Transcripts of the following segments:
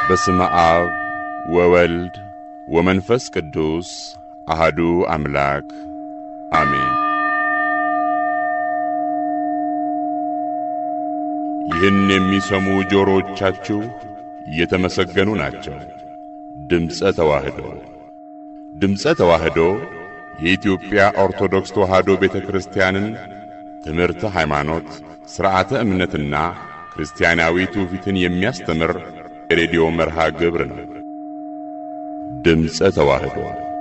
በስመ አብ ወወልድ ወመንፈስ ቅዱስ አህዱ አምላክ አሜን። ይህን የሚሰሙ ጆሮዎቻችሁ የተመሰገኑ ናቸው። ድምፀ ተዋህዶ ድምፀ ተዋህዶ የኢትዮጵያ ኦርቶዶክስ ተዋህዶ ቤተ ክርስቲያንን ትምህርተ ሃይማኖት፣ ሥርዓተ እምነትና ክርስቲያናዊ ትውፊትን የሚያስተምር የሬዲዮ መርሃ ግብር ነው። ድምፀ ተዋህዶ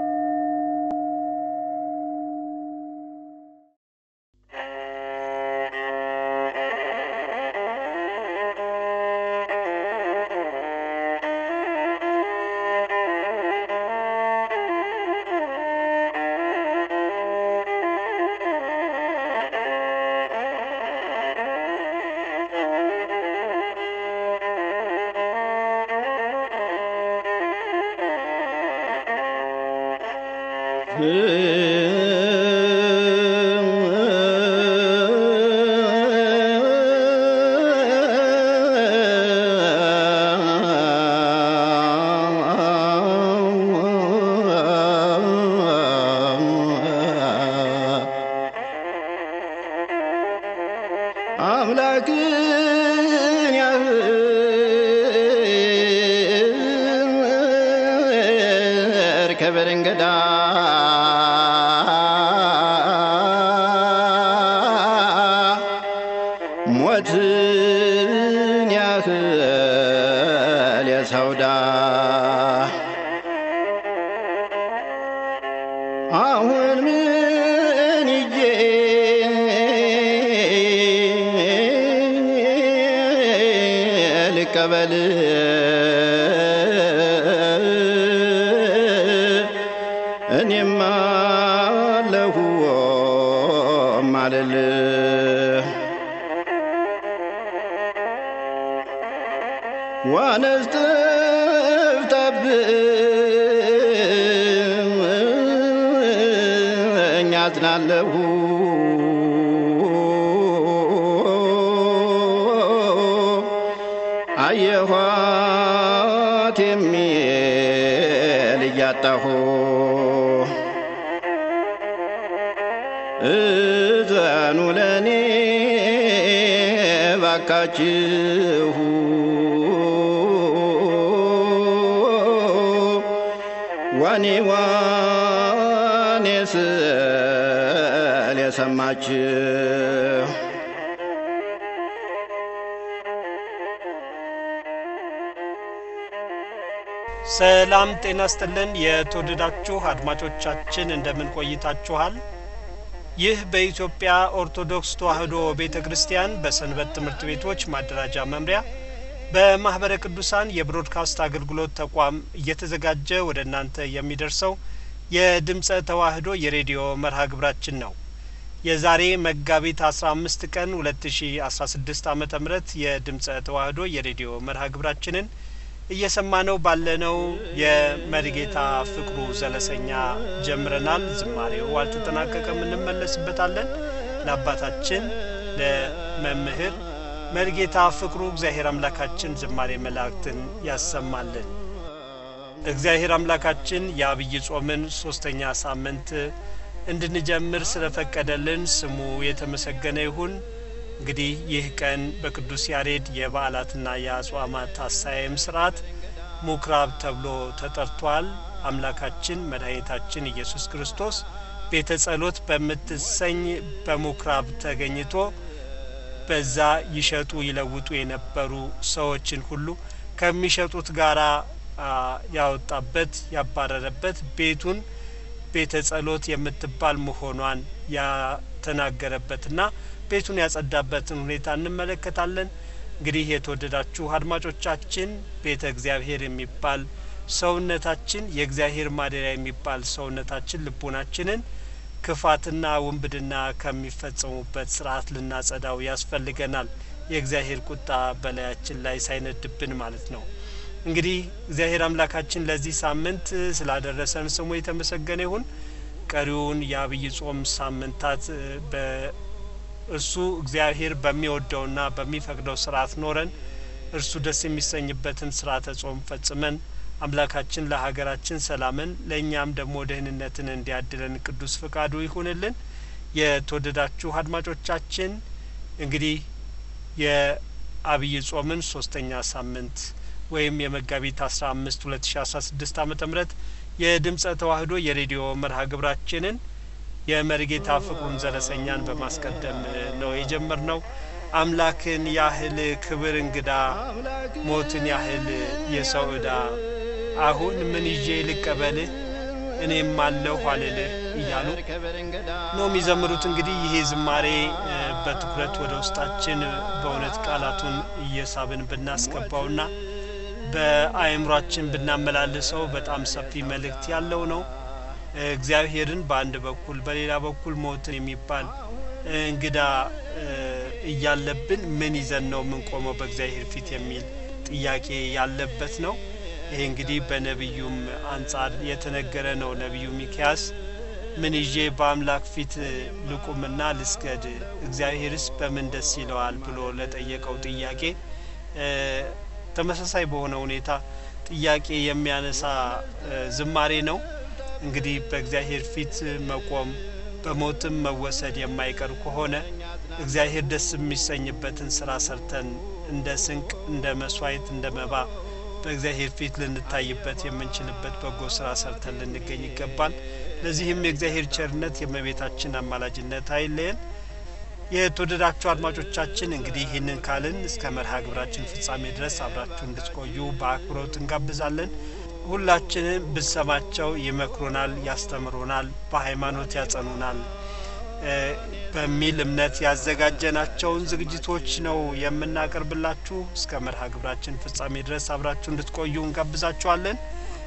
አምላክን ያህል ክብር እንግዳ ሞትን ያህል የሰውዳ አሁን ምን ይዤ ልቀበል እኔም አለሁ ማለል ዋነስ ጠፍተብኝ አዝናለሁ አየኋት የሚል እያጣሁ እዘኑ ለኔ ባካችሁ ዋኔ ዋኔ ስል የሰማችሁ ሰላም ጤና ስጥልን። የተወደዳችሁ አድማጮቻችን እንደምን ቆይታችኋል? ይህ በኢትዮጵያ ኦርቶዶክስ ተዋሕዶ ቤተ ክርስቲያን በሰንበት ትምህርት ቤቶች ማደራጃ መምሪያ በማኅበረ ቅዱሳን የብሮድካስት አገልግሎት ተቋም እየተዘጋጀ ወደ እናንተ የሚደርሰው የድምፀ ተዋሕዶ የሬዲዮ መርሃ ግብራችን ነው። የዛሬ መጋቢት 15 ቀን 2016 ዓመተ ምህረት የድምፀ ተዋሕዶ የሬዲዮ መርሃ ግብራችንን እየሰማነው ባለነው የመሪጌታ ፍቅሩ ዘለሰኛ ጀምረናል። ዝማሬው አልተጠናቀቀም፣ እንመለስበታለን። ለአባታችን ለመምህር መሪጌታ ፍቅሩ እግዚአብሔር አምላካችን ዝማሬ መላእክትን ያሰማልን። እግዚአብሔር አምላካችን የአብይ ጾምን ሶስተኛ ሳምንት እንድንጀምር ስለፈቀደልን ስሙ የተመሰገነ ይሁን። እንግዲህ ይህ ቀን በቅዱስ ያሬድ የበዓላትና የአጽዋማት አሳየም ስርዓት ምኵራብ ተብሎ ተጠርቷል። አምላካችን መድኃኒታችን ኢየሱስ ክርስቶስ ቤተ ጸሎት በምትሰኝ በምኵራብ ተገኝቶ በዛ ይሸጡ ይለውጡ የነበሩ ሰዎችን ሁሉ ከሚሸጡት ጋራ ያወጣበት ያባረረበት ቤቱን ቤተ ጸሎት የምትባል መሆኗን ያተናገረበትና ቤቱን ያጸዳበትን ሁኔታ እንመለከታለን። እንግዲህ የተወደዳችሁ አድማጮቻችን ቤተ እግዚአብሔር የሚባል ሰውነታችን የእግዚአብሔር ማደሪያ የሚባል ሰውነታችን ልቡናችንን ክፋትና ውንብድና ከሚፈጸሙበት ስርዓት ልናጸዳው ያስፈልገናል። የእግዚአብሔር ቁጣ በላያችን ላይ ሳይነድብን ማለት ነው። እንግዲህ እግዚአብሔር አምላካችን ለዚህ ሳምንት ስላደረሰን ስሙ የተመሰገነ ይሁን። ቀሪውን የአብይ ጾም ሳምንታት በእሱ እግዚአብሔር በሚወደውና በሚፈቅደው ስርዓት ኖረን እርሱ ደስ የሚሰኝበትን ስርዓተ ጾም ፈጽመን አምላካችን ለሀገራችን ሰላምን ለእኛም ደግሞ ደህንነትን እንዲያድለን ቅዱስ ፍቃዱ ይሁንልን። የተወደዳችሁ አድማጮቻችን እንግዲህ የአብይ ጾምን ሶስተኛ ሳምንት ወይም የመጋቢት አስራ አምስት ሁለት ሺ አስራ ስድስት አመተ ምህረት የድምጸ ተዋህዶ የሬዲዮ መርሃ ግብራችንን የመሪጌታ ፍቅሩን ዘለሰኛን በማስቀደም ነው የጀመር ነው። አምላክን ያህል ክብር እንግዳ ሞትን ያህል የሰው ዕዳ አሁን ምን ይዤ ልቀበልህ እኔም አለሁ አልልህ እያሉ ነው የሚዘምሩት። እንግዲህ ይሄ ዝማሬ በትኩረት ወደ ውስጣችን በእውነት ቃላቱን እየሳብን ብናስገባውና በአእምሯችን ብናመላልሰው በጣም ሰፊ መልእክት ያለው ነው። እግዚአብሔርን በአንድ በኩል በሌላ በኩል ሞትን የሚባል እንግዳ እያለብን ምን ይዘን ነው የምንቆመው በእግዚአብሔር ፊት የሚል ጥያቄ ያለበት ነው። ይሄ እንግዲህ በነቢዩም አንጻር የተነገረ ነው። ነቢዩ ሚክያስ ምን ይዤ በአምላክ ፊት ልቁምና ልስገድ፣ እግዚአብሔርስ በምን ደስ ይለዋል ብሎ ለጠየቀው ጥያቄ ተመሳሳይ በሆነ ሁኔታ ጥያቄ የሚያነሳ ዝማሬ ነው። እንግዲህ በእግዚአብሔር ፊት መቆም በሞትም መወሰድ የማይቀር ከሆነ እግዚአብሔር ደስ የሚሰኝበትን ስራ ሰርተን እንደ ስንቅ፣ እንደ መስዋዕት፣ እንደ መባ በእግዚአብሔር ፊት ልንታይበት የምንችልበት በጎ ስራ ሰርተን ልንገኝ ይገባል። ለዚህም የእግዚአብሔር ቸርነት የእመቤታችን አማላጅነት አይለየን። የተወደዳችሁ አድማጮቻችን እንግዲህ ይህንን ካልን እስከ መርሃ ግብራችን ፍጻሜ ድረስ አብራችሁ እንድትቆዩ በአክብሮት እንጋብዛለን። ሁላችንም ብንሰማቸው ይመክሩናል፣ ያስተምሩናል፣ በሃይማኖት ያጸኑናል በሚል እምነት ያዘጋጀናቸውን ዝግጅቶች ነው የምናቀርብላችሁ። እስከ መርሃ ግብራችን ፍጻሜ ድረስ አብራችሁ እንድትቆዩ እንጋብዛችኋለን።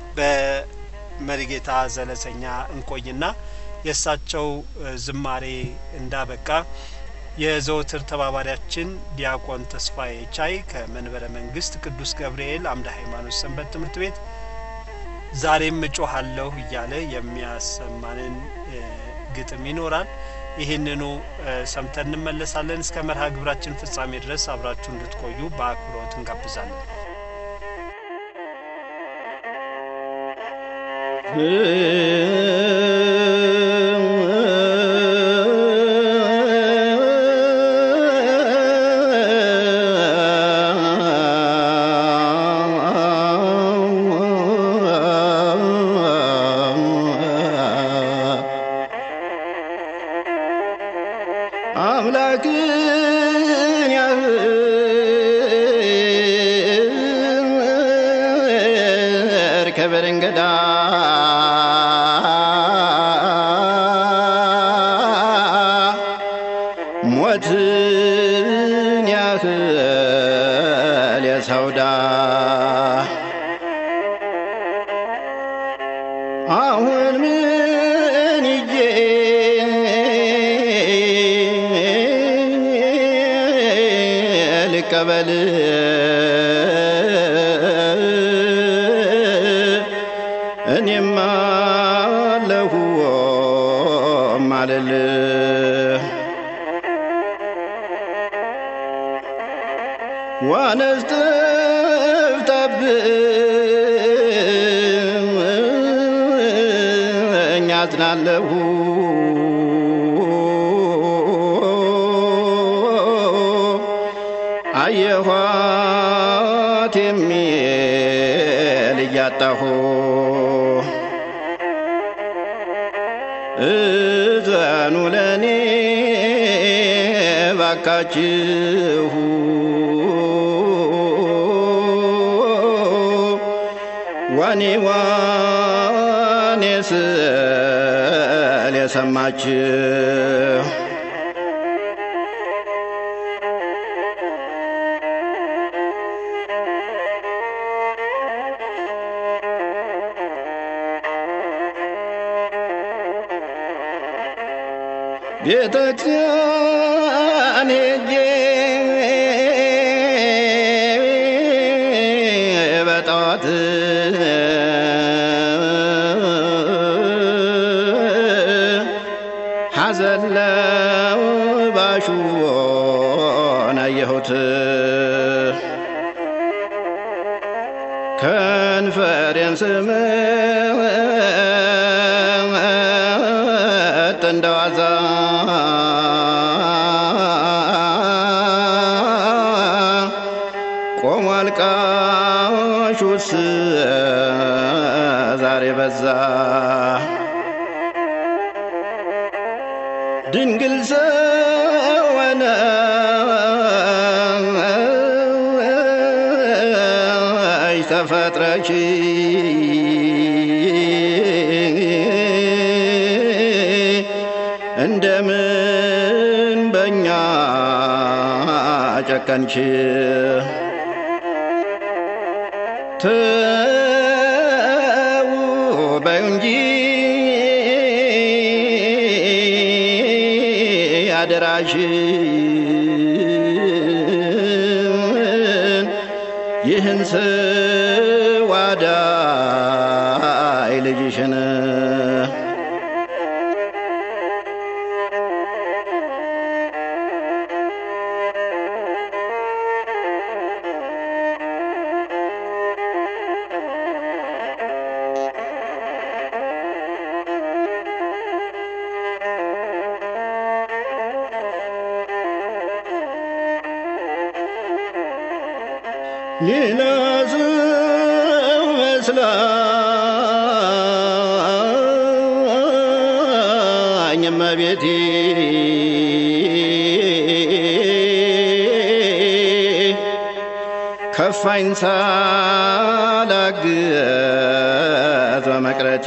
በመሪጌታ ዘለሰኛ እንቆይና የእሳቸው ዝማሬ እንዳበቃ የዘወትር ተባባሪያችን ዲያቆን ተስፋዬ ቻይ ከመንበረ መንግስት ቅዱስ ገብርኤል አምደ ሃይማኖት ሰንበት ትምህርት ቤት ዛሬም እጮሃለሁ እያለ የሚያሰማንን ግጥም ይኖራል። ይህንኑ ሰምተን እንመለሳለን። እስከ መርሃ ግብራችን ፍጻሜ ድረስ አብራችሁ እንድትቆዩ በአክብሮት እንጋብዛለን። አምላክን ያህል ክብር እንግዳ ሞትን ያህል የሰውዳ አሁን ምን ይዤ ልቀበል እኔም አለሁ ማለል ዋነስ ጠፍተብኝ አዝናለሁ አየኋት የሚል እያጣሁ እዘኑ ለኔ ባካችሁ ዋኔ ዋኔ ስል የሰማችሁ ቤተ ክርስቲያን ሄጄ በጠዋት ሐዘን ለባሹን አየሁት ከንፈሬን ስምጥ እንደዋዛ ቆሟል ቃሹስ ዛሬ በዛ ድንግል ሰወነ ተፈጥረች እንደምን በእኛ ጨከንች ተው በዩ እንጂ አደራሽን ይህን ስዋዳይ ልጅሽን ሌላ ሰው መስላኝ እመቤቴ ከፋኝ ሳላግዝ በመቅረቴ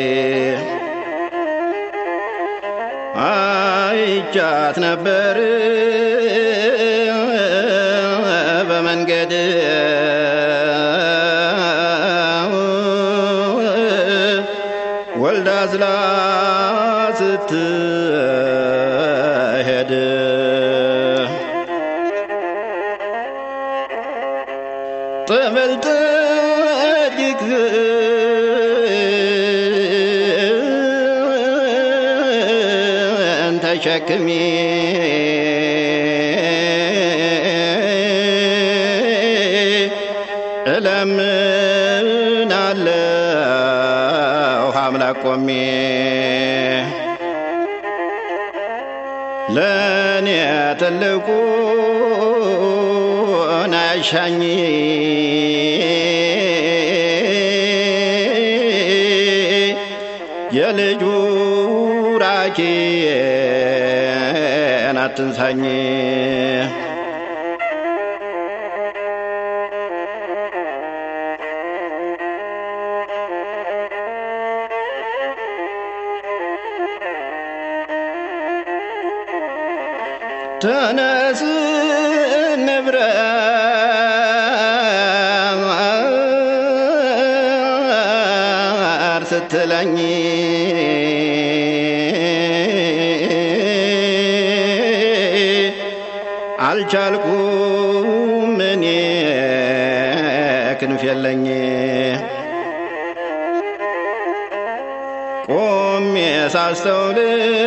አይቻት ነበር በመንገድ ወልዳ ዝላ ስትሄድ ጠበል ጠጅቅ ተሸክሜ እለምናለሁ አምላክ ቆሜ ለእኔ ትልቁን አያሻኝ የልጁ ራኬን አትንሳኝ ተነስ ንብረት ስትለኝ አልቻልኩም እኔ ክንፍ የለኝ ቆሜ ሳስተውል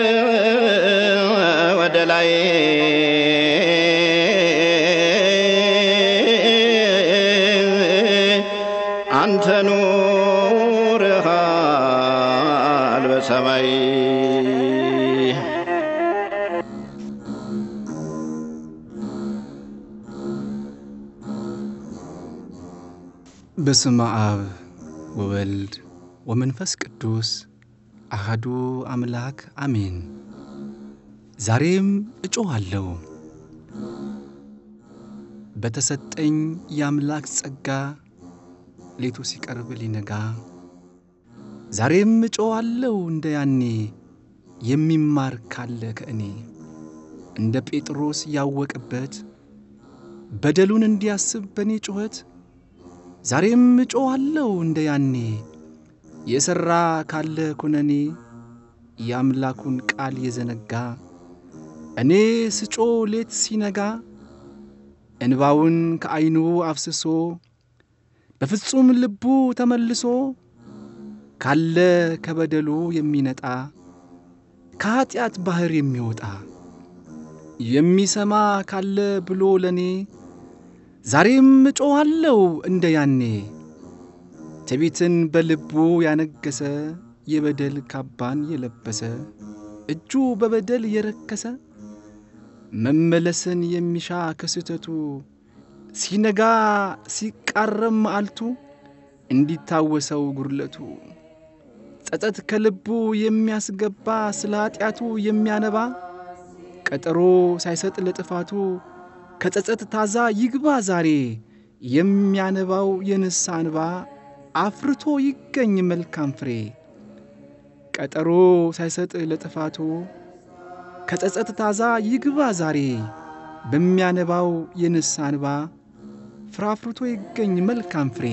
ወደ ላይ አንተ ኑርሃል በሰማይ በስመ አብ ወወልድ ወመንፈስ ቅዱስ አሃዱ አምላክ አሜን። ዛሬም እጮኻለሁ በተሰጠኝ የአምላክ ጸጋ ሌቱ ሲቀርብ ሊነጋ ዛሬም እጮኻለሁ እንደ ያኔ የሚማር ካለ ከእኔ እንደ ጴጥሮስ ያወቀበት በደሉን እንዲያስብ በእኔ ጩኸት ዛሬም እጮኻለሁ እንደ ያኔ የሠራ ካለ ኩነኔ የአምላኩን ቃል የዘነጋ እኔ ስጮ ሌት ሲነጋ እንባውን ከዐይኑ አፍስሶ በፍጹም ልቡ ተመልሶ ካለ ከበደሉ የሚነጣ ከኀጢአት ባሕር የሚወጣ የሚሰማ ካለ ብሎ ለእኔ ዛሬም እጮኻለሁ እንደ ያኔ ትዕቢትን በልቡ ያነገሰ የበደል ካባን የለበሰ እጁ በበደል የረከሰ መመለስን የሚሻ ከስህተቱ ሲነጋ ሲቃረም መዓልቱ እንዲታወሰው ጉድለቱ ጸጸት ከልቡ የሚያስገባ ስለ ኀጢአቱ የሚያነባ ቀጠሮ ሳይሰጥ ለጥፋቱ ከጸጸት ታዛ ይግባ ዛሬ የሚያነባው የንስሐ እንባ አፍርቶ ይገኝ መልካም ፍሬ ቀጠሮ ሳይሰጥ ለጥፋቱ ከጸጸት ታዛ ይግባ ዛሬ በሚያነባው የንስሐ እንባ ፍራፍርቶ ይገኝ መልካም ፍሬ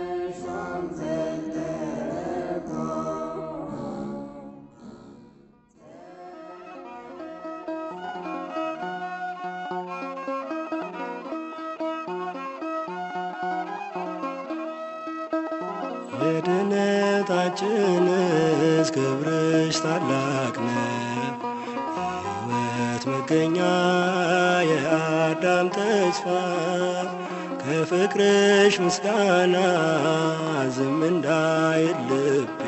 የድነታችንስ ክብርሽ ታላቅ ነው። የሕይወት መገኛ የአዳም ተስፋ ከፍቅርሽ ምስጋና ዝም እንዳይል ልቤ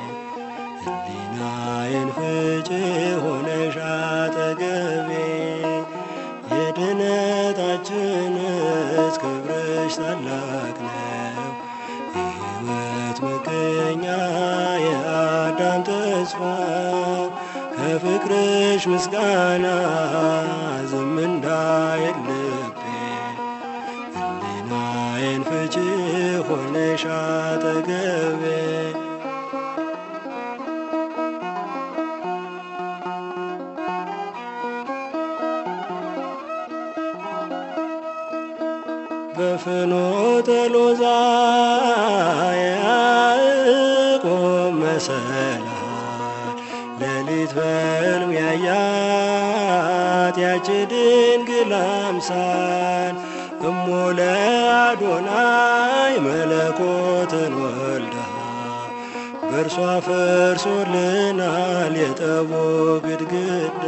ሕሊናዬን ፍጭ ሆነሽ አጠገቤ የድነታችንስ ክብርሽ ታላቅ ነው። የሕይወት መገኛ የአዳም ተስፋ ከፍቅርሽ ምስጋና ዝም እንዳይል ልቤ ሕሊናዬን ፍቺ ሆነሽ አጠገቤ በፍኖተ ሎዛ የያዕቆብ መሰላል ሌሊት በሕልም ያያት ያች ድንግል አምሳል እሞ ለአዶናይ መለኮትን ወልዳ በእርሷ ፈርሶልናል የጠቦ ግድግዳ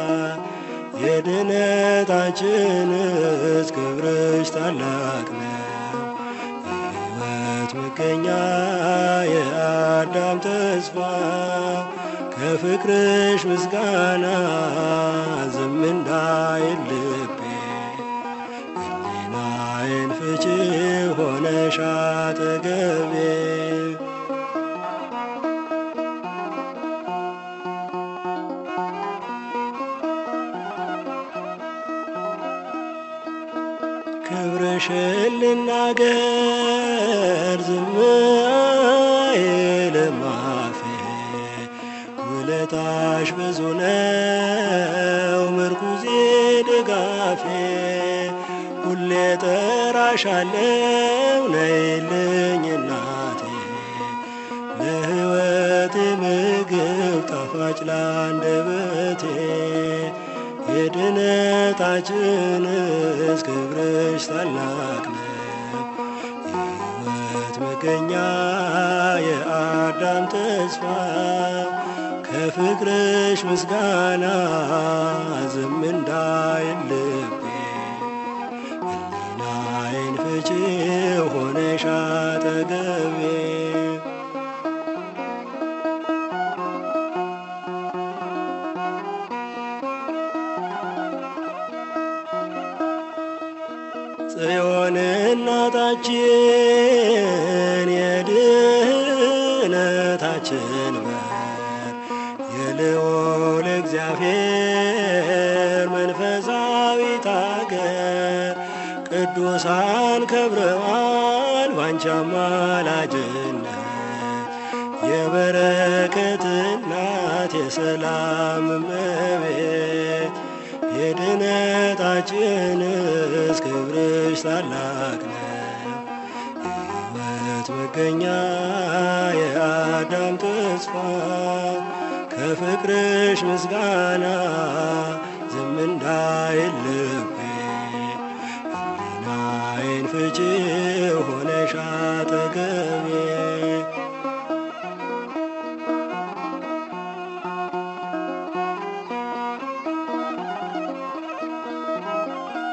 የድነታችንስ ክብርሽ ታላቅ ነው። የሕይወት መገኛ የአዳም ተስፋ ከፍቅርሽ ምስጋና ዝም እንዳይል ልቤ ሕሊናዬን ፍቺ ሆነሽ አጠገቤ ክብርሽን ልናገር ዝም አይልም አፌ ውለታሽ ብዙ ነው ምርኩዜ ድጋፌ ሁሌ ጠራሻለው ነይልኝ እናቴ ለሕይወቴ ምግብ ጣፋጭ ላንደበቴ የድነታችንስ ክብርሽ ታላቅ ነው። የሕይወት መገኛ የአዳም ተስፋ ከፍቅርሽ ምስጋና ዝም እንዳይል ልቤ ሕሊናዬን ፍቺ ሆነሽ አጠገቤ ጽዮን እናታችን የድህነታችን በር የልዑል እግዚአብሔር መንፈሳዊት አገር ቅዱሳን ከብረዋል ባንቺ አማላጅነት የበረከት እናት የሰላም እመቤት የድነታችንስ ክብርሽ ታላቅ ነው። የሕይወት መገኛ የአዳም ተስፋ ከፍቅርሽ ምስጋና ዝም እንዳይል ልቤ ሕሊናዬን ፍቺ ሆነሽ አጠገቤ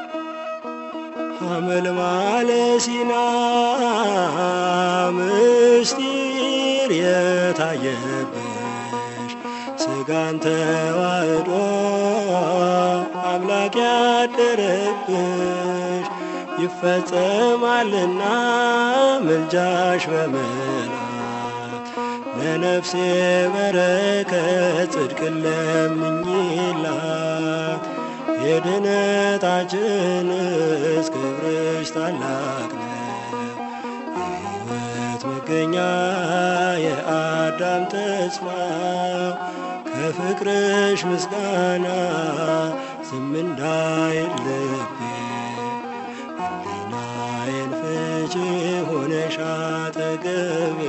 ሐመልማለ ሲና ምድረ ምስጢር የታየብሽ ስጋን ተዋህዶ አምላክ ያደረብሽ ይፈጸማልና ምልጃሽ በመላክ ለነፍሴ በረከት ጽድቅ ለምኝላት የድነታችንስ ክብርሽ ታላቅ ነው። የሕይወት መገኛ የአዳም ተስፋው ከፍቅርሽ ምስጋና ዝም እንዳይል ልቤ ሕሊናዬን ፍቺ ሆነሽ አጠገቤ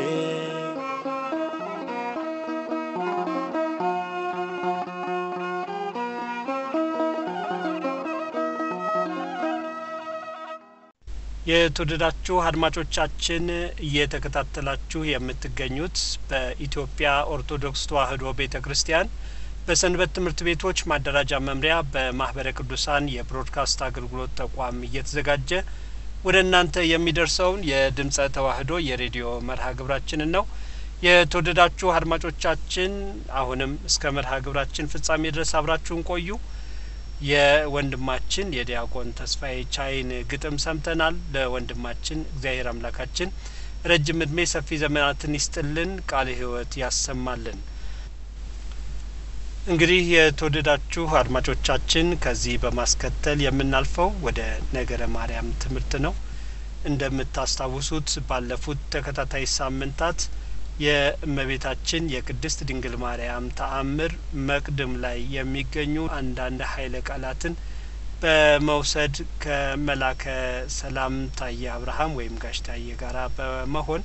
የተወደዳችሁ አድማጮቻችን እየተከታተላችሁ የምትገኙት በኢትዮጵያ ኦርቶዶክስ ተዋሕዶ ቤተ ክርስቲያን በሰንበት ትምህርት ቤቶች ማደራጃ መምሪያ በማህበረ ቅዱሳን የብሮድካስት አገልግሎት ተቋም እየተዘጋጀ ወደ እናንተ የሚደርሰውን የድምጸ ተዋሕዶ የሬዲዮ መርሃ ግብራችንን ነው። የተወደዳችሁ አድማጮቻችን አሁንም እስከ መርሃ ግብራችን ፍጻሜ ድረስ አብራችሁን ቆዩ። የወንድማችን የዲያቆን ተስፋዬ ቻይን ግጥም ሰምተናል። ለወንድማችን እግዚአብሔር አምላካችን ረጅም እድሜ ሰፊ ዘመናትን ይስጥልን፣ ቃለ ሕይወት ያሰማልን። እንግዲህ የተወደዳችሁ አድማጮቻችን ከዚህ በማስከተል የምናልፈው ወደ ነገረ ማርያም ትምህርት ነው። እንደምታስታውሱት ባለፉት ተከታታይ ሳምንታት የእመቤታችን የቅድስት ድንግል ማርያም ተአምር መቅድም ላይ የሚገኙ አንዳንድ ኃይለ ቃላትን በመውሰድ ከመላከ ሰላም ታየ አብርሃም ወይም ጋሽ ታየ ጋራ በመሆን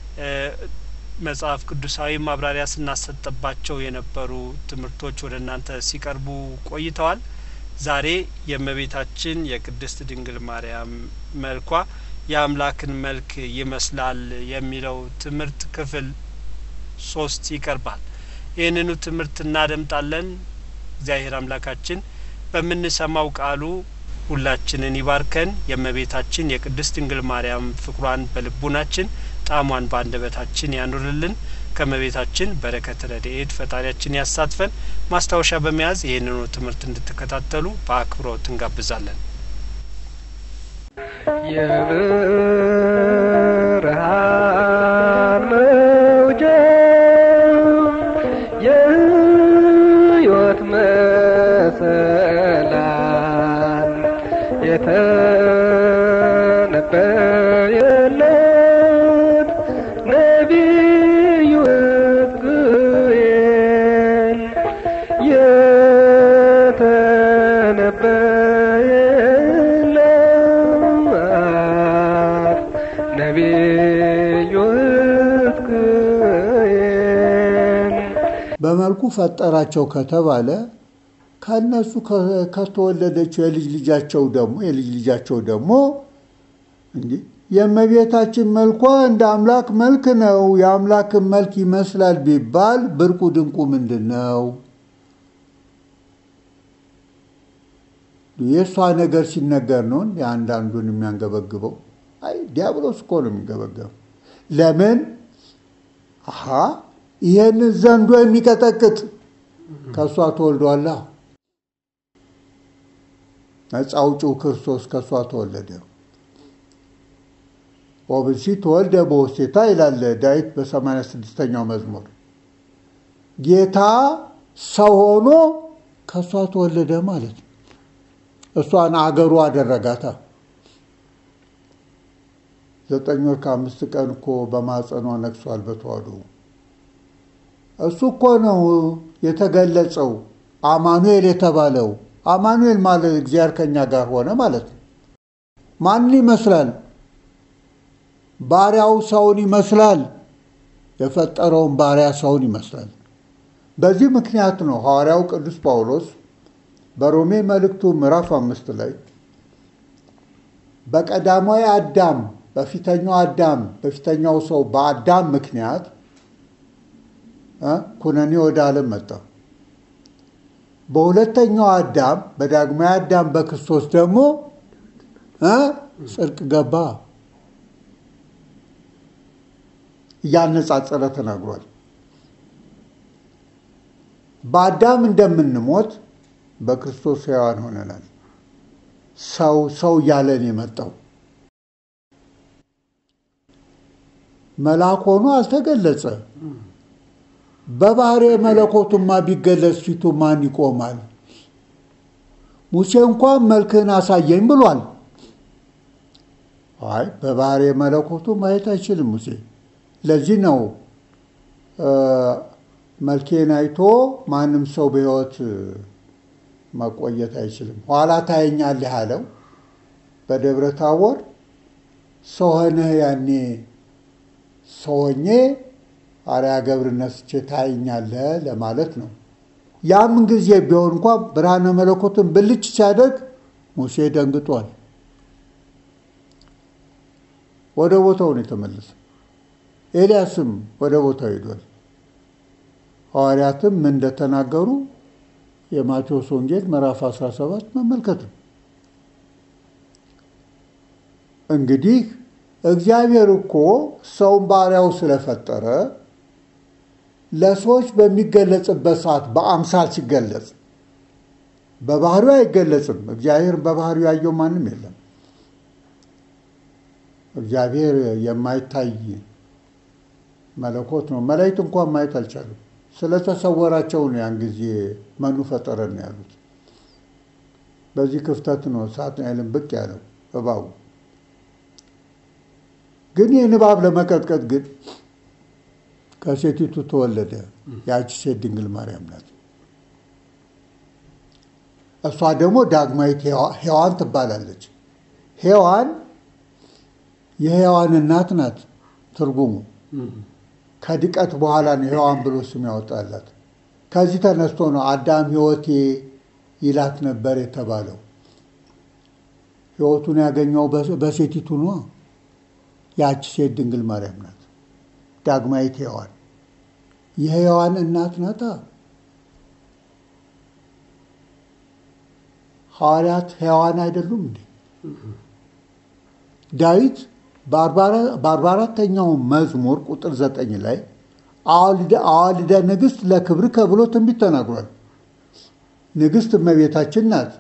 መጽሐፍ ቅዱሳዊ ማብራሪያ ስናሰጥባቸው የነበሩ ትምህርቶች ወደ እናንተ ሲቀርቡ ቆይተዋል። ዛሬ የእመቤታችን የቅድስት ድንግል ማርያም መልኳ የአምላክን መልክ ይመስላል የሚለው ትምህርት ክፍል ሶስት ይቀርባል። ይህንኑ ትምህርት እናደምጣለን። እግዚአብሔር አምላካችን በምንሰማው ቃሉ ሁላችንን ይባርከን። የእመቤታችን የቅድስት ድንግል ማርያም ፍቅሯን በልቡናችን ጣዕሟን በአንደበታችን ያኑርልን። ከእመቤታችን በረከት ረድኤት ፈጣሪያችን ያሳትፈን። ማስታወሻ በመያዝ ይህንኑ ትምህርት እንድትከታተሉ በአክብሮት እንጋብዛለን። የብርሃን መውጫ የሕይወት መሰላል የተነበየለት ነቢዩ ሕዝቅኤል የተነበየለት ነቢዩ ሕዝቅኤል በመልኩ ፈጠራቸው ከተባለ ከእነሱ ከ- ከተወለደችው የልጅ ልጃቸው ደግሞ የልጅ ልጃቸው ደግሞ እንዲህ የእመቤታችን መልኳ እንደ አምላክ መልክ ነው፣ የአምላክን መልክ ይመስላል ቢባል ብርቁ ድንቁ ምንድን ነው? የእሷ ነገር ሲነገር ነው እንደ አንዳንዱን የሚያንገበግበው። አይ ዲያብሎስ እኮ ነው የሚንገበገበው። ለምን? አሀ ይህንን ዘንዶ የሚቀጠቅጥ ከእሷ ተወልዷላ። ነፃ አውጪው ክርስቶስ ከእሷ ተወለደ። ወብሲ ተወልደ በውስቴታ ይላል ዳዊት በሰማንያ ስድስተኛው መዝሙር። ጌታ ሰው ሆኖ ከእሷ ተወለደ ማለት ነው። እሷን አገሩ አደረጋታ። ዘጠኝ ወር ከአምስት ቀን እኮ በማጸኗ ነግሷል በተዋሕዶ እሱ እኮ ነው የተገለጸው አማኑኤል የተባለው። አማኑኤል ማለት እግዚአብሔር ከኛ ጋር ሆነ ማለት ነው። ማንን ይመስላል? ባሪያው ሰውን ይመስላል። የፈጠረውን ባሪያ ሰውን ይመስላል። በዚህ ምክንያት ነው ሐዋርያው ቅዱስ ጳውሎስ በሮሜ መልእክቱ ምዕራፍ አምስት ላይ በቀዳማዊ አዳም በፊተኛው አዳም በፊተኛው ሰው በአዳም ምክንያት እ ኩነኔ ወደ ዓለም መጣ። በሁለተኛው አዳም በዳግማዊ አዳም በክርስቶስ ደግሞ እ ጽድቅ ገባ። እያነጻጸረ ተናግሯል። በአዳም እንደምንሞት በክርስቶስ ሕያዋን ሆነናል። ሰው ሰው እያለን የመጣው መልአክ ሆኖ አልተገለጸ። በባህሪ መለኮቱማ ቢገለጽ ፊቱ ማን ይቆማል? ሙሴ እንኳን መልክህን አሳየኝ ብሏል። አይ በባህሪ መለኮቱ ማየት አይችልም ሙሴ። ለዚህ ነው መልኬን አይቶ ማንም ሰው በሕይወት መቆየት አይችልም። ኋላ ታየኛለህ አለው በደብረ ታቦር ሰው ሆነህ ያኔ ሰው ሆኜ አርያ ገብር ነስቼ ታየኛለህ ለማለት ነው። ያም ጊዜ ቢሆን እንኳ ብርሃነ መለኮትን ብልጭ ሲያደርግ ሙሴ ደንግጧል። ወደ ቦታው ነው የተመለሰ። ኤልያስም ወደ ቦታው ሄዷል። ሐዋርያትም ምን እንደተናገሩ የማቴዎስ ወንጌል ምዕራፍ 17 መመልከት ነው። እንግዲህ እግዚአብሔር እኮ ሰውን ባሪያው ስለፈጠረ ለሰዎች በሚገለጽበት ሰዓት በአምሳል ሲገለጽ በባህሪው አይገለጽም። እግዚአብሔር በባህሪው ያየው ማንም የለም። እግዚአብሔር የማይታይ መለኮት ነው። መላእክት እንኳን ማየት አልቻሉም። ስለተሰወራቸው ነው ያን ጊዜ መኑ ፈጠረን ነው ያሉት። በዚህ ክፍተት ነው ሳጥናኤልን ብቅ ያለው እባቡ። ግን ይህን እባብ ለመቀጥቀጥ ግን ከሴቲቱ ተወለደ። ያቺ ሴት ድንግል ማርያም ናት። እሷ ደግሞ ዳግማዊት ሔዋን ትባላለች። ሔዋን የሔዋን እናት ናት ትርጉሙ ከድቀት በኋላ ነው ሔዋን ብሎ ስም ያወጣላት። ከዚህ ተነስቶ ነው አዳም ሕይወቴ ይላት ነበር የተባለው። ሕይወቱን ያገኘው በሴቲቱ ነው። ያቺ ሴት ድንግል ማርያም ናት፣ ዳግማዊት ሔዋን የሔዋን እናት ናታ። ሐዋርያት ሔዋን አይደሉም እንዴ? ዳዊት በአርባ አራተኛው መዝሙር ቁጥር ዘጠኝ ላይ አዋልደ ንግሥት ለክብርከ ብሎ ትንቢት ተናግሯል። ንግሥት እመቤታችን ናት።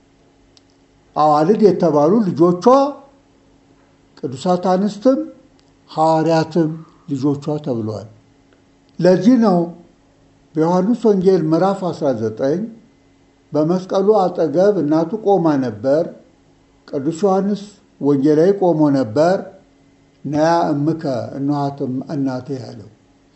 አዋልድ የተባሉ ልጆቿ ቅዱሳት አንስትም ሐዋርያትም ልጆቿ ተብለዋል። ለዚህ ነው በዮሐንስ ወንጌል ምዕራፍ 19 በመስቀሉ አጠገብ እናቱ ቆማ ነበር። ቅዱስ ዮሐንስ ወንጌላዊ ቆሞ ነበር። ነያ እምከ እነኋትም እናቴ ያለው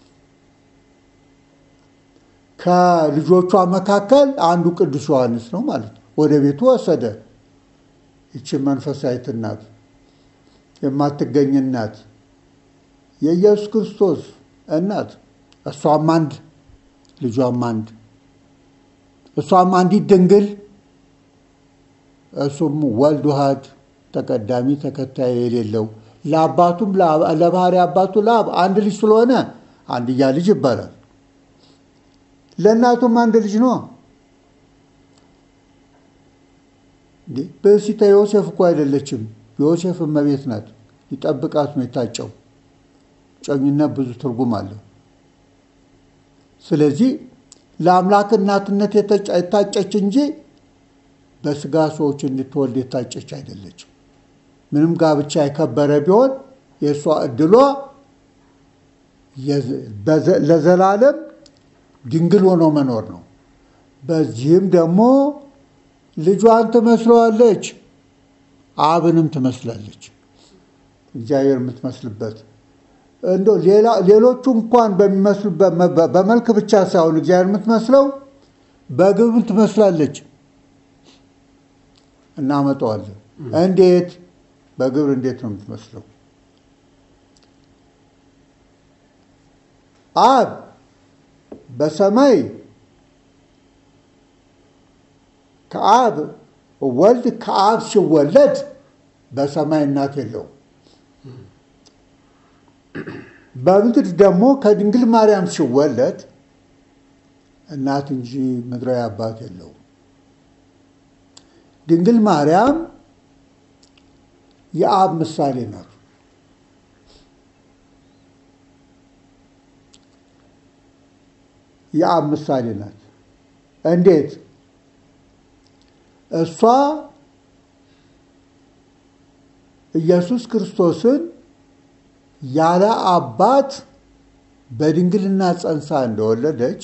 ከልጆቿ መካከል አንዱ ቅዱስ ዮሐንስ ነው ማለት ነው። ወደ ቤቱ ወሰደ። ይቺ መንፈሳዊት እናት የማትገኝ እናት የኢየሱስ ክርስቶስ እናት እሷም አንድ ልጇም አንድ እሷም አንዲት ድንግል እሱም ወልድ ውሃድ ተቀዳሚ ተከታይ የሌለው ለአባቱም ለባህሪ አባቱ ለአብ አንድ ልጅ ስለሆነ አንድያ ልጅ ይባላል። ለእናቱም አንድ ልጅ ነው። በሲታ ዮሴፍ እኮ አይደለችም። ዮሴፍ እመቤት ናት። ሊጠብቃት ነው የታጨው። ጨኝነት ብዙ ትርጉም አለው። ስለዚህ ለአምላክ እናትነት የታጨች እንጂ በስጋ ሰዎች እንድትወልድ የታጨች አይደለችም። ምንም ጋብቻ የከበረ ቢሆን የእሷ እድሏ ለዘላለም ድንግል ሆኖ መኖር ነው። በዚህም ደግሞ ልጇን ትመስለዋለች፣ አብንም ትመስላለች። እግዚአብሔር የምትመስልበት እንዶ ሌሎቹ እንኳን በሚመስሉበት በመልክ ብቻ ሳይሆን እግዚአብሔር የምትመስለው በግብም ትመስላለች። እናመጣዋለን። እንዴት በግብር እንዴት ነው የምትመስለው? አብ በሰማይ ከአብ ወልድ ከአብ ሲወለድ በሰማይ እናት የለውም። በምድር ደግሞ ከድንግል ማርያም ሲወለድ እናት እንጂ ምድራዊ አባት የለውም። ድንግል ማርያም የአብ ምሳሌ ናት። የአብ ምሳሌ ናት። እንዴት? እሷ ኢየሱስ ክርስቶስን ያለ አባት በድንግልና ጸንሳ እንደወለደች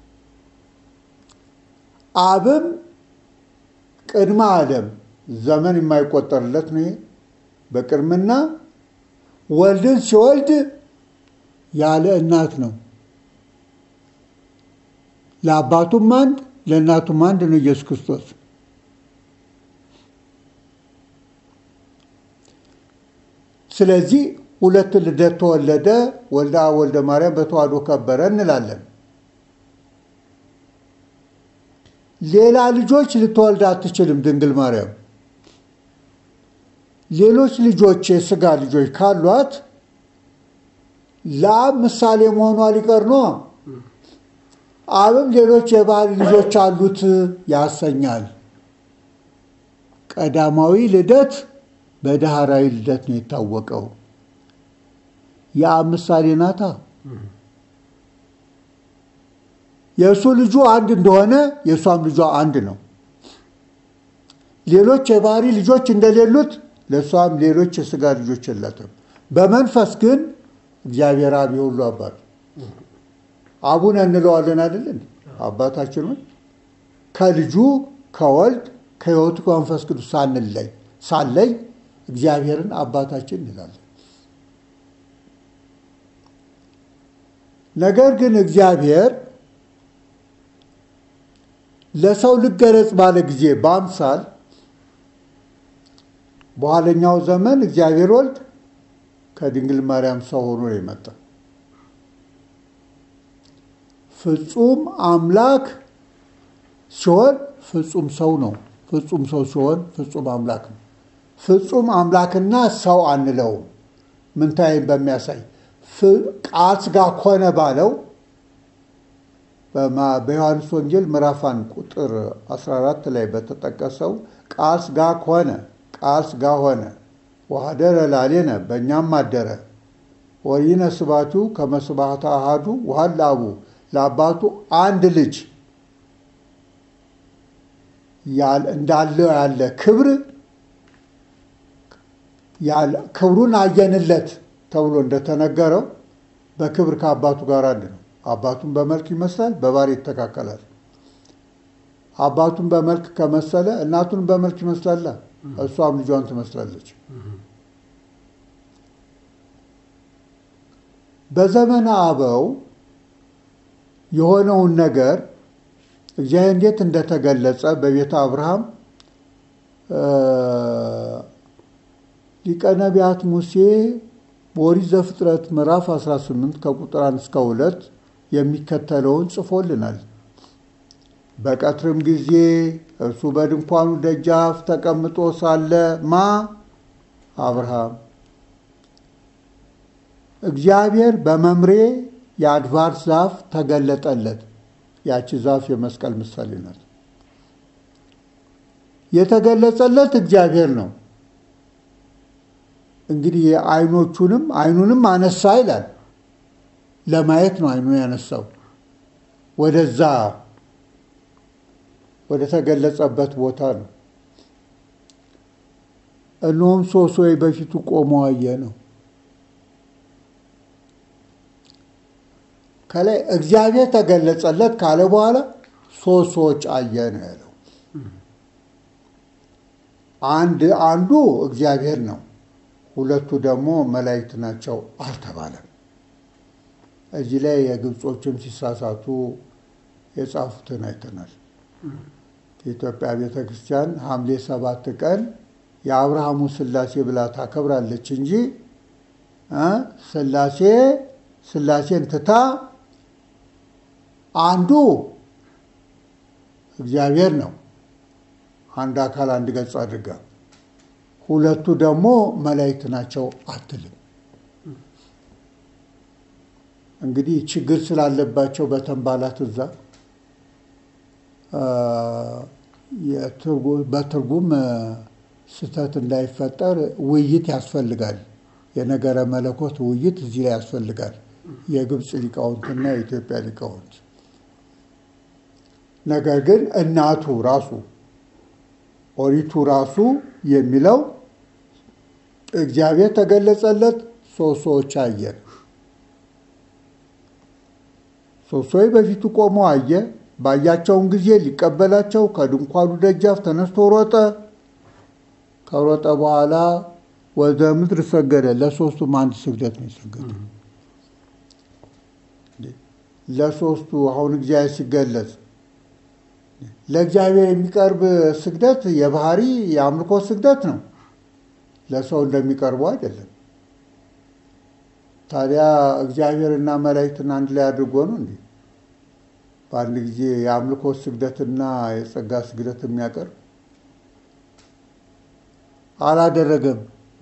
አብም ቅድመ ዓለም ዘመን የማይቆጠርለት ነው። ይሄ በቅድምና ወልድን ሲወልድ ያለ እናት ነው። ለአባቱም አንድ ለእናቱም አንድ ነው ኢየሱስ ክርስቶስ። ስለዚህ ሁለት ልደት ተወለደ፣ ወልደ አብ ወልደ ማርያም በተዋሕዶ ከበረ እንላለን። ሌላ ልጆች ልትወልድ አትችልም ድንግል ማርያም። ሌሎች ልጆች የስጋ ልጆች ካሏት ለአብ ምሳሌ መሆኗ ሊቀር ነው። አብም ሌሎች የባህሪ ልጆች አሉት ያሰኛል። ቀዳማዊ ልደት በዳህራዊ ልደት ነው የታወቀው። የአብ ምሳሌ ናታ። የእሱ ልጁ አንድ እንደሆነ የእሷም ልጇ አንድ ነው። ሌሎች የባህሪ ልጆች እንደሌሉት ለእሷም ሌሎች የስጋ ልጆች የላትም። በመንፈስ ግን እግዚአብሔር አብ የሁሉ አባት አቡነ እንለዋለን አይደለን? አባታችን ሆይ ከልጁ ከወልድ ከሕይወቱ ከመንፈስ ቅዱስ ሳንለይ ሳለይ እግዚአብሔርን አባታችን እንላለን። ነገር ግን እግዚአብሔር ለሰው ልገለጽ ባለ ጊዜ በአምሳል በኋለኛው ዘመን እግዚአብሔር ወልድ ከድንግል ማርያም ሰው ሆኖ ነው የመጣ። ፍጹም አምላክ ሲሆን ፍጹም ሰው ነው። ፍጹም ሰው ሲሆን ፍጹም አምላክ ነው። ፍጹም አምላክና ሰው አንለውም። ምንታይም በሚያሳይ ቃል ሥጋ ኮነ ባለው በዮሐንስ ወንጌል ምዕራፍ አንድ ቁጥር 14 ላይ በተጠቀሰው ቃል ሥጋ ኮነ ቃል ሥጋ ሆነ ወኀደረ ላዕሌነ በእኛም አደረ ወይነ ስባቱ ከመስባታ አሃዱ ወሀል አቡ ለአባቱ አንድ ልጅ እንዳለው ያለ ክብር ክብሩን አየንለት ተብሎ እንደተነገረው በክብር ከአባቱ ጋር አንድ ነው። አባቱን በመልክ ይመስላል፣ በባህሪ ይተካከላል። አባቱን በመልክ ከመሰለ እናቱን በመልክ ይመስላላ፣ እሷም ልጇን ትመስላለች። በዘመነ አበው የሆነውን ነገር እግዚአብሔር እንዴት እንደተገለጸ በቤተ አብርሃም ሊቀ ነቢያት ሙሴ በኦሪት ዘፍጥረት ምዕራፍ 18 ከቁጥር 1 እስከ 2 የሚከተለውን ጽፎልናል። በቀትርም ጊዜ እርሱ በድንኳኑ ደጃፍ ተቀምጦ ሳለ ማ አብርሃም እግዚአብሔር በመምሬ የአድባር ዛፍ ተገለጠለት። ያቺ ዛፍ የመስቀል ምሳሌ ናት። የተገለጸለት እግዚአብሔር ነው። እንግዲህ አይኖቹንም አይኑንም አነሳ ይላል። ለማየት ነው አይኑን ያነሳው ወደዛ ወደ ተገለጸበት ቦታ ነው። እነሆም ሦስት ሰዎች በፊቱ ቆመው አየ ነው። ከላይ እግዚአብሔር ተገለጸለት ካለ በኋላ ሶስት ሰዎች አየ ነው ያለው። አንድ አንዱ እግዚአብሔር ነው፣ ሁለቱ ደግሞ መላእክት ናቸው አልተባለም። እዚህ ላይ የግብጾችም ሲሳሳቱ የጻፉትን አይተናል። የኢትዮጵያ ቤተ ክርስቲያን ሐምሌ ሰባት ቀን የአብርሃሙ ሥላሴ ብላ ታከብራለች እንጂ ሥላሴ ሥላሴን ትታ አንዱ እግዚአብሔር ነው፣ አንድ አካል አንድ ገጽ አድርጋ፣ ሁለቱ ደግሞ መላእክት ናቸው አትልም። እንግዲህ ችግር ስላለባቸው በተንባላት እዛ በትርጉም ስህተት እንዳይፈጠር ውይይት ያስፈልጋል። የነገረ መለኮት ውይይት እዚህ ላይ ያስፈልጋል። የግብፅ ሊቃውንትና የኢትዮጵያ ሊቃውንት ነገር ግን እናቱ ራሱ ኦሪቱ ራሱ የሚለው እግዚአብሔር ተገለጸለት፣ ሶስት ሰዎች አየ። ሶስት ሰዎች በፊቱ ቆመው አየ። ባያቸውን ጊዜ ሊቀበላቸው ከድንኳኑ ደጃፍ ተነስቶ ሮጠ። ከሮጠ በኋላ ወደ ምድር ሰገደ። ለሶስቱም አንድ ስግደት ነው የሰገደ። ለሶስቱ አሁን እግዚአብሔር ሲገለጽ ለእግዚአብሔር የሚቀርብ ስግደት የባህሪ የአምልኮ ስግደት ነው። ለሰው እንደሚቀርበው አይደለም። ታዲያ እግዚአብሔርና መላእክትን አንድ ላይ አድርጎ ነው እንዴ በአንድ ጊዜ የአምልኮ ስግደትና የጸጋ ስግደት የሚያቀርብ? አላደረገም።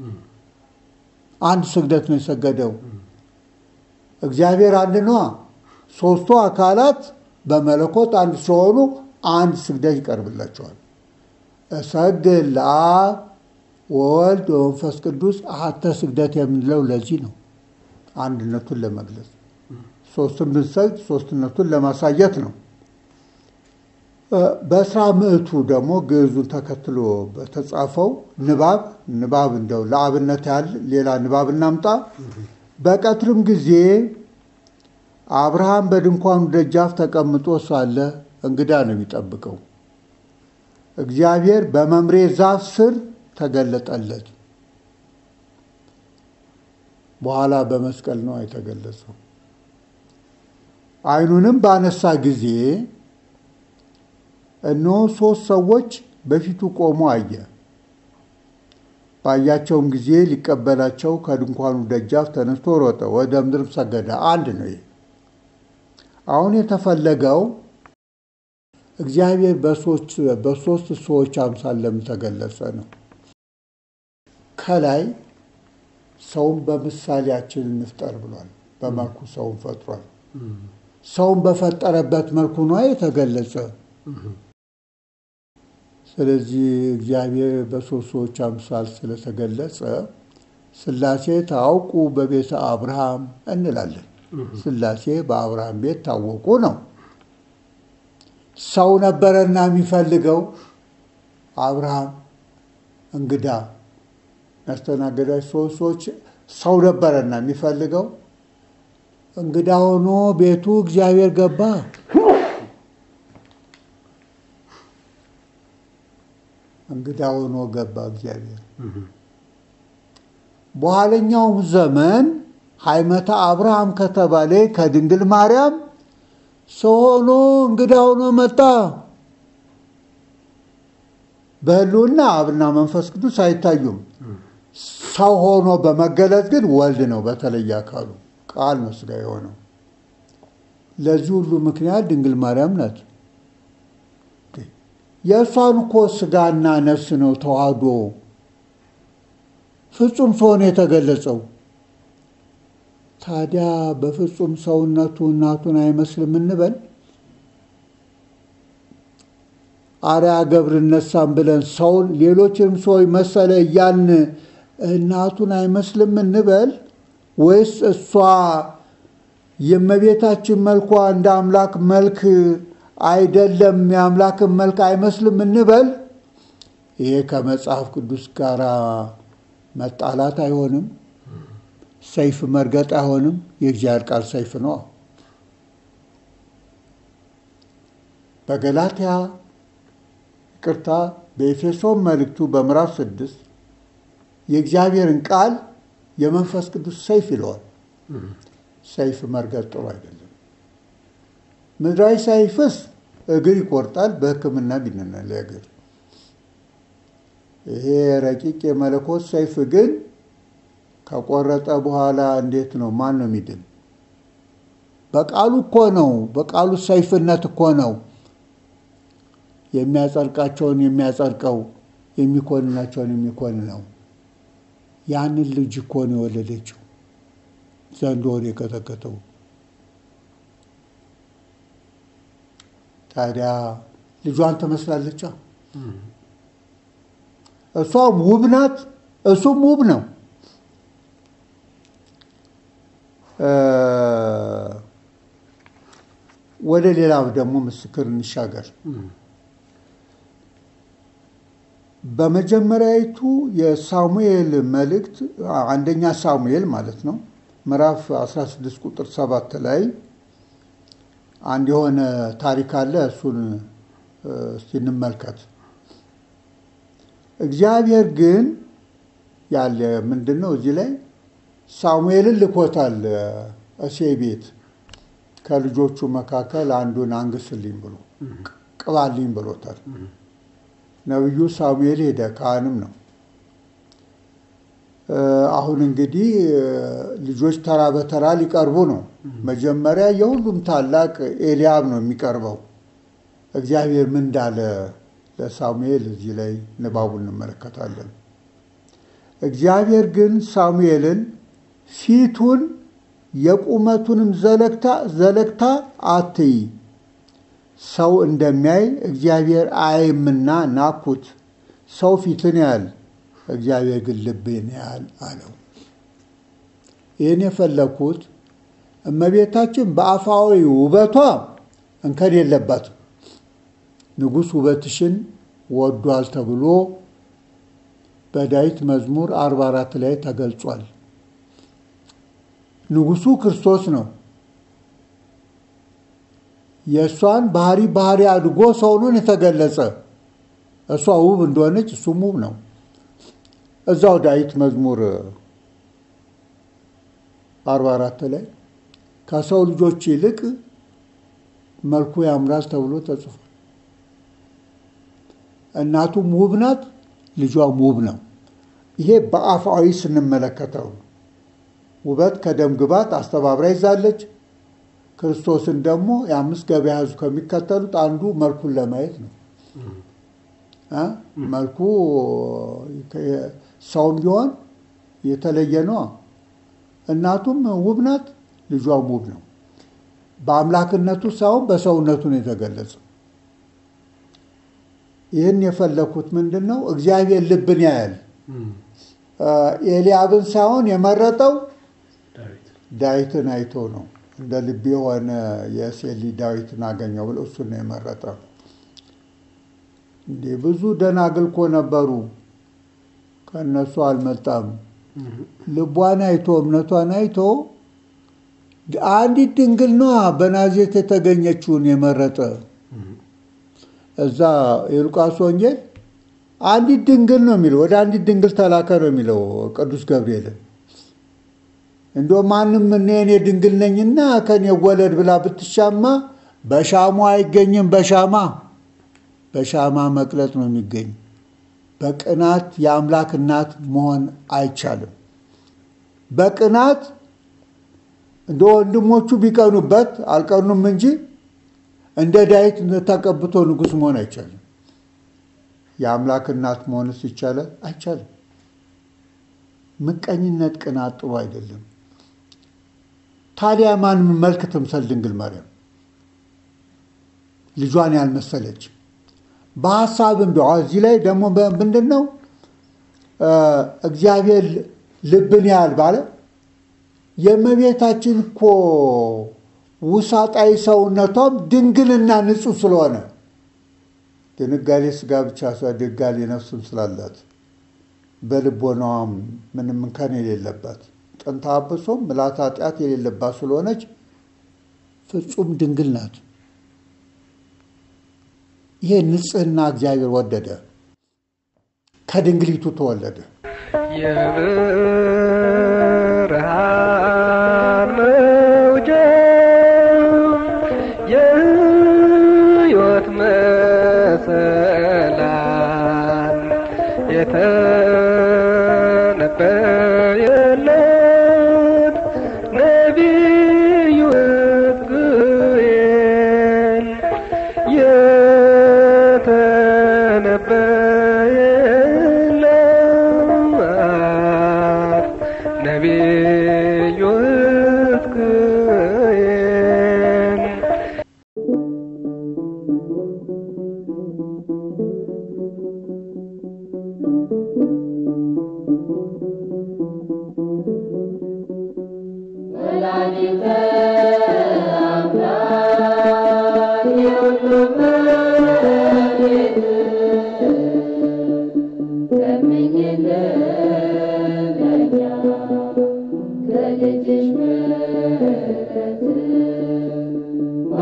አንድ ስግደት ነው የሰገደው። እግዚአብሔር አንድ ነዋ። ሶስቱ አካላት በመለኮት አንድ ሲሆኑ አንድ ስግደት ይቀርብላቸዋል። እሰግድ ለአብ ወወልድ ወመንፈስ ቅዱስ አሐተ ስግደት የምንለው ለዚህ ነው፣ አንድነቱን ለመግለጽ ሶስቱን ብንሰግድ ሶስትነቱን ለማሳየት ነው። በስራ ምዕቱ ደግሞ ግዕዙን ተከትሎ በተጻፈው ንባብ ንባብ እንደው ለአብነት ያህል ሌላ ንባብ እናምጣ። በቀትርም ጊዜ አብርሃም በድንኳኑ ደጃፍ ተቀምጦ ሳለ እንግዳ ነው የሚጠብቀው። እግዚአብሔር በመምሬ ዛፍ ስር ተገለጠለት። በኋላ በመስቀል ነው የተገለጸው። ዓይኑንም ባነሳ ጊዜ እነሆ ሦስት ሰዎች በፊቱ ቆሞ አየ። ባያቸውም ጊዜ ሊቀበላቸው ከድንኳኑ ደጃፍ ተነስቶ ሮጠ፣ ወደ ምድርም ሰገደ። አንድ ነው ይሄ። አሁን የተፈለገው እግዚአብሔር በሶስት ሰዎች አምሳል ለምን ተገለጸ ነው። ከላይ ሰውን በምሳሌያችን እንፍጠር ብሏል። በመልኩ ሰውን ፈጥሯል። ሰውን በፈጠረበት መልኩ ነው የተገለጸ። ስለዚህ እግዚአብሔር በሶስት ሰዎች አምሳል ስለተገለጸ ሥላሴ ታውቁ በቤተ አብርሃም እንላለን። ሥላሴ በአብርሃም ቤት ታወቁ ነው። ሰው ነበረና የሚፈልገው አብርሃም እንግዳ ያስተናገዳች ሶስት ሰዎች ሰው ነበረና የሚፈልገው እንግዳ ሆኖ ቤቱ እግዚአብሔር ገባ። እንግዳ ሆኖ ገባ እግዚአብሔር። በኋለኛውም ዘመን ሃይመተ አብርሃም ከተባለ ከድንግል ማርያም ሰው ሆኖ እንግዳ ሆኖ መጣ። በሕልውና አብና መንፈስ ቅዱስ አይታዩም። ሰው ሆኖ በመገለጥ ግን ወልድ ነው በተለየ አካሉ ቃል ነው ሥጋ የሆነው። ለዚህ ሁሉ ምክንያት ድንግል ማርያም ናት። የእሷን እኮ ሥጋና ነፍስ ነው ተዋህዶ ፍጹም ሰውን የተገለጸው። ታዲያ በፍጹም ሰውነቱ እናቱን አይመስልም እንበል? አርያ ገብር እነሳም ብለን ሰውን ሌሎችንም ሰዎች መሰለ እያልን እናቱን አይመስልም እንበል? ወይስ እሷ የእመቤታችን መልኳ እንደ አምላክ መልክ አይደለም፣ የአምላክን መልክ አይመስልም እንበል? ይሄ ከመጽሐፍ ቅዱስ ጋር መጣላት አይሆንም። ሰይፍ መርገጥ አይሆንም። የእግዚአብሔር ቃል ሰይፍ ነው። በገላትያ ይቅርታ፣ በኤፌሶን መልእክቱ በምዕራፍ ስድስት የእግዚአብሔርን ቃል የመንፈስ ቅዱስ ሰይፍ ይለዋል። ሰይፍ መርገጥ ጥሩ አይደለም። ምድራዊ ሰይፍስ እግር ይቆርጣል። በሕክምና ቢነና ለእግር ይሄ ረቂቅ የመለኮት ሰይፍ ግን ከቆረጠ በኋላ እንዴት ነው? ማን ነው የሚድን? በቃሉ እኮ ነው። በቃሉ ሰይፍነት እኮ ነው የሚያጸድቃቸውን የሚያጸድቀው፣ የሚኮንናቸውን የሚኮንነው። ያንን ልጅ እኮ ነው የወለደችው ዘንዶውን የቀጠቀጠው። ታዲያ ልጇን ትመስላለች። እሷም ውብ ናት፣ እሱም ውብ ነው። ወደ ሌላ ደግሞ ምስክር እንሻገር። በመጀመሪያዊቱ የሳሙኤል መልእክት አንደኛ ሳሙኤል ማለት ነው ምዕራፍ 16 ቁጥር 7 ላይ አንድ የሆነ ታሪክ አለ። እሱን እስቲ እንመልከት። እግዚአብሔር ግን ያለ ምንድን ነው እዚህ ላይ ሳሙኤልን ልኮታል እሴይ ቤት ከልጆቹ መካከል አንዱን አንግስልኝ ብሎ ቅባልኝ ብሎታል። ነቢዩ ሳሙኤል ሄደ፣ ካህንም ነው። አሁን እንግዲህ ልጆች ተራ በተራ ሊቀርቡ ነው። መጀመሪያ የሁሉም ታላቅ ኤልያብ ነው የሚቀርበው። እግዚአብሔር ምን እንዳለ ለሳሙኤል እዚህ ላይ ንባቡን እንመለከታለን። እግዚአብሔር ግን ሳሙኤልን ፊቱን የቁመቱንም ዘለግታ ዘለግታ አትይ፣ ሰው እንደሚያይ እግዚአብሔር አያይምና ናኩት። ሰው ፊትን ያህል እግዚአብሔር ግን ልብን ያህል አለው። ይህን የፈለግኩት እመቤታችን በአፋዊ ውበቷ እንከን የለባትም። ንጉሥ ውበትሽን ወዷል ተብሎ በዳዊት መዝሙር 44 ላይ ተገልጿል። ንጉሱ ክርስቶስ ነው። የእሷን ባህሪ ባህሪ አድጎ ሰውኑን የተገለጸ እሷ ውብ እንደሆነች እሱም ውብ ነው። እዛው ዳዊት መዝሙር 44 ላይ ከሰው ልጆች ይልቅ መልኩ ያምራል ተብሎ ተጽፏል። እናቱም ውብ ናት፣ ልጇም ውብ ነው። ይሄ በአፋዊ ስንመለከተው ውበት ከደም ግባት አስተባብራ ይዛለች። ክርስቶስን ደግሞ የአምስት ገበያ ሕዝብ ከሚከተሉት አንዱ መልኩን ለማየት ነው። መልኩ ሰውም ቢሆን የተለየ ነው። እናቱም ውብ ናት፣ ልጇም ውብ ነው። በአምላክነቱ ሳይሆን በሰውነቱ ነው የተገለጸው። ይህን የፈለኩት ምንድን ነው? እግዚአብሔር ልብን ያያል። ኤልያብን ሳይሆን የመረጠው ዳዊትን አይቶ ነው። እንደ ልብ የሆነ የሴሊ ዳዊትን አገኘው ብሎ እሱን ነው የመረጠው። እንዲህ ብዙ ደናግል እኮ ነበሩ፣ ከእነሱ አልመጣም። ልቧን አይቶ እምነቷን አይቶ አንዲት ድንግል ነዋ በናዝሬት የተገኘችውን የመረጠ እዛ የሉቃስ ወንጌል አንዲት ድንግል ነው የሚለው ወደ አንዲት ድንግል ተላከ ነው የሚለው ቅዱስ ገብርኤልን። እንደ ማንም እኔ እኔ ድንግል ነኝና ከኔ ወለድ ብላ ብትሻማ በሻማ አይገኝም። በሻማ በሻማ መቅለጥ ነው የሚገኝ። በቅናት የአምላክ እናት መሆን አይቻልም። በቅናት እንደ ወንድሞቹ ቢቀኑበት አልቀኑም እንጂ እንደ ዳዊት ተቀብቶ ንጉሥ መሆን አይቻልም። የአምላክ እናት መሆንስ ይቻላል? አይቻልም። ምቀኝነት፣ ቅናት ጥሩ አይደለም። ታዲያ ማን መልክ ትምሰል ድንግል ማርያም ልጇን ያልመሰለች በሀሳብም ቢሆን እዚህ ላይ ደግሞ ምንድን ነው እግዚአብሔር ልብን ያህል ባለ የእመቤታችን እኮ ውሳጣዊ ሰውነቷም ድንግልና ንጹሕ ስለሆነ ድንጋሌ ስጋ ብቻ ድንጋሌ ነፍስም ስላላት በልቦናዋም ምንም እንከን የሌለባት ጥንተ አብሶም ምልዓተ ኃጢአት የሌለባት ስለሆነች ፍጹም ድንግል ናት። ይሄ ንጽሕና እግዚአብሔር ወደደ፣ ከድንግሊቱ ተወለደ። የብርሃን መውጫ የሕይወት መሰላል የተነበየለት ነቢዩ ሕዝቅኤል የተነበየለት ነቢዩ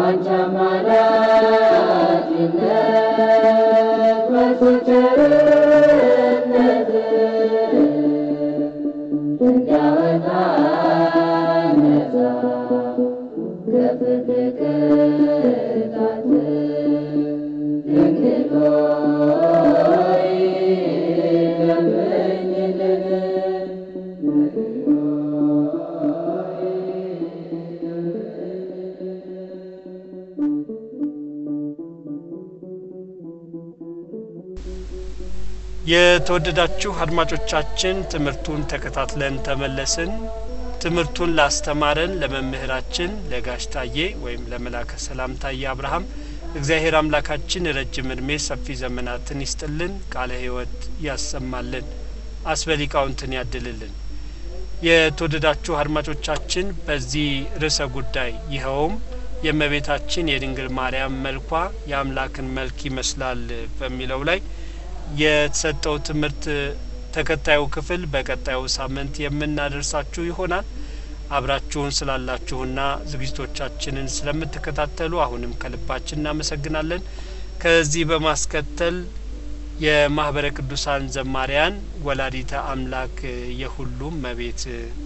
የተወደዳችሁ አድማጮቻችን ትምህርቱን ተከታትለን ተመለስን። ትምህርቱን ላስተማረን ለመምህራችን ለጋሽ ታዬ ወይም ለመላከ ሰላም ታዬ አብርሃም እግዚአብሔር አምላካችን ረጅም እድሜ ሰፊ ዘመናትን ይስጥልን፣ ቃለ ሕይወት ያሰማልን፣ አስበሊቃውንትን ያድልልን። የተወደዳችሁ አድማጮቻችን በዚህ ርዕሰ ጉዳይ ይኸውም የእመቤታችን የድንግል ማርያም መልኳ የአምላክን መልክ ይመስላል በሚለው ላይ የተሰጠው ትምህርት ተከታዩ ክፍል በቀጣዩ ሳምንት የምናደርሳችሁ ይሆናል። አብራችሁን ስላላችሁና ዝግጅቶቻችንን ስለምትከታተሉ አሁንም ከልባችን እናመሰግናለን። ከዚህ በማስከተል የማህበረ ቅዱሳን ዘማሪያን ወላዲተ አምላክ የሁሉም መቤት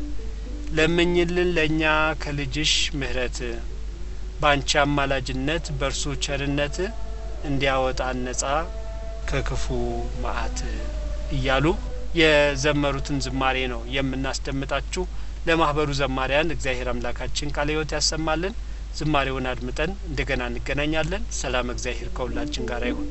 ለምኝልን ለእኛ ከልጅሽ ምሕረት በአንቺ አማላጅነት በእርሱ ቸርነት እንዲያወጣን ነጻ ከክፉ መዓት እያሉ የዘመሩትን ዝማሬ ነው የምናስደምጣችሁ። ለማህበሩ ዘማሪያን እግዚአብሔር አምላካችን ቃለ ሕይወት ያሰማልን። ዝማሬውን አድምጠን እንደገና እንገናኛለን። ሰላም እግዚአብሔር ከሁላችን ጋር ይሁን።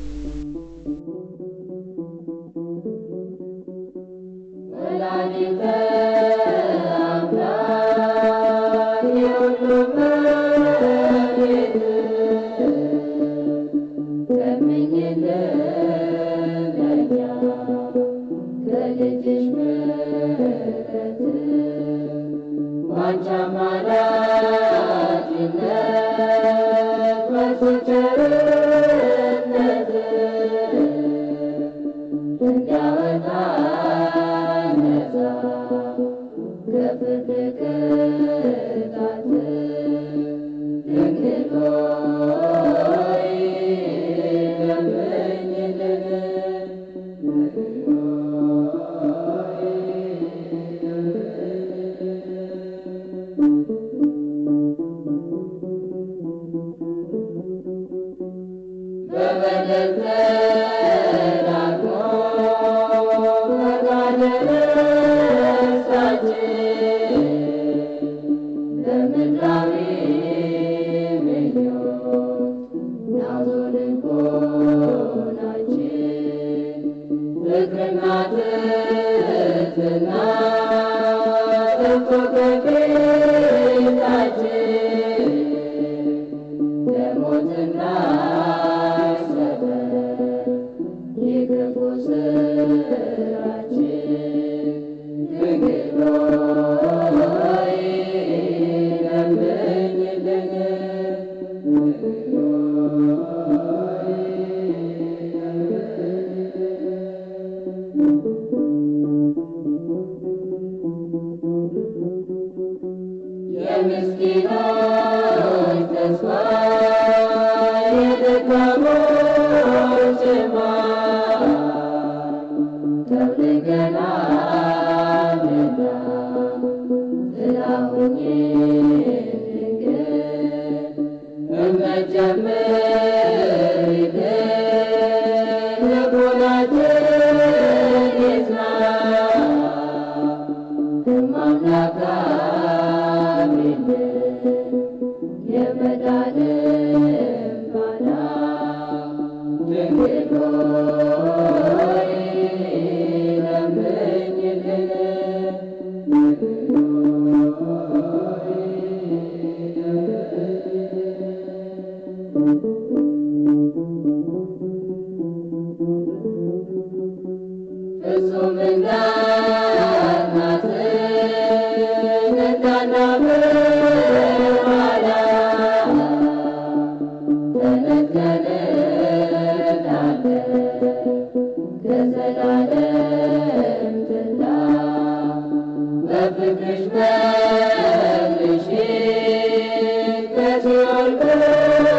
Thank you.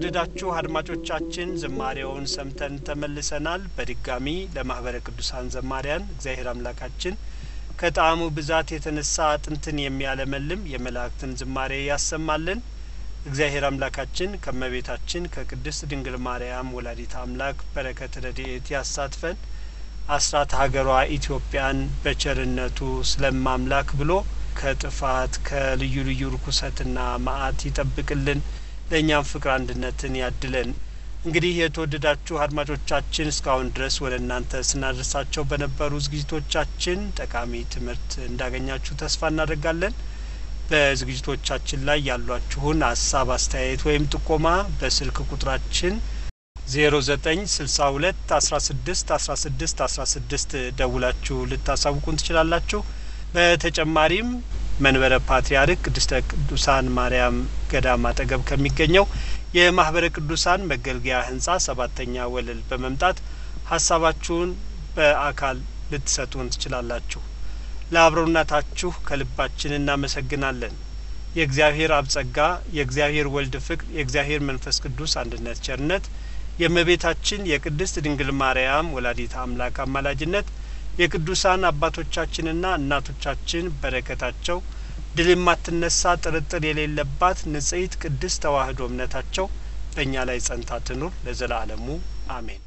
የተወደዳችሁ አድማጮቻችን ዝማሬውን ሰምተን ተመልሰናል። በድጋሚ ለማህበረ ቅዱሳን ዘማሪያን እግዚአብሔር አምላካችን ከጣዕሙ ብዛት የተነሳ አጥንትን የሚያለመልም የመላእክትን ዝማሬ ያሰማልን። እግዚአብሔር አምላካችን ከመቤታችን ከቅድስት ድንግል ማርያም ወላዲት አምላክ በረከት ረድኤት ያሳትፈን። አስራት ሀገሯ ኢትዮጵያን በቸርነቱ ስለማምላክ ብሎ ከጥፋት ከልዩ ልዩ ርኩሰትና መዓት ይጠብቅልን። ለእኛም ፍቅር አንድነትን ያድለን። እንግዲህ የተወደዳችሁ አድማጮቻችን እስካሁን ድረስ ወደ እናንተ ስናደርሳቸው በነበሩ ዝግጅቶቻችን ጠቃሚ ትምህርት እንዳገኛችሁ ተስፋ እናደርጋለን። በዝግጅቶቻችን ላይ ያሏችሁን ሀሳብ፣ አስተያየት ወይም ጥቆማ በስልክ ቁጥራችን ዜሮ ዘጠኝ ስልሳ ሁለት አስራ ስድስት አስራ ስድስት አስራ ስድስት ደውላችሁ ልታሳውቁን ትችላላችሁ። በተጨማሪም መንበረ ፓትርያርክ ቅድስተ ቅዱሳን ማርያም ገዳም አጠገብ ከሚገኘው የማህበረ ቅዱሳን መገልገያ ህንጻ ሰባተኛ ወለል በመምጣት ሀሳባችሁን በአካል ልትሰጡን ትችላላችሁ። ለአብሮነታችሁ ከልባችን እናመሰግናለን። የእግዚአብሔር አብ ጸጋ፣ የእግዚአብሔር ወልድ ፍቅር፣ የእግዚአብሔር መንፈስ ቅዱስ አንድነት ቸርነት፣ የእመቤታችን የቅድስት ድንግል ማርያም ወላዲት አምላክ አማላጅነት የቅዱሳን አባቶቻችንና እናቶቻችን በረከታቸው ድል የማትነሳ ጥርጥር የሌለባት ንጽሕት ቅድስት ተዋሕዶ እምነታቸው በእኛ ላይ ጸንታ ትኑር ለዘላለሙ አሜን።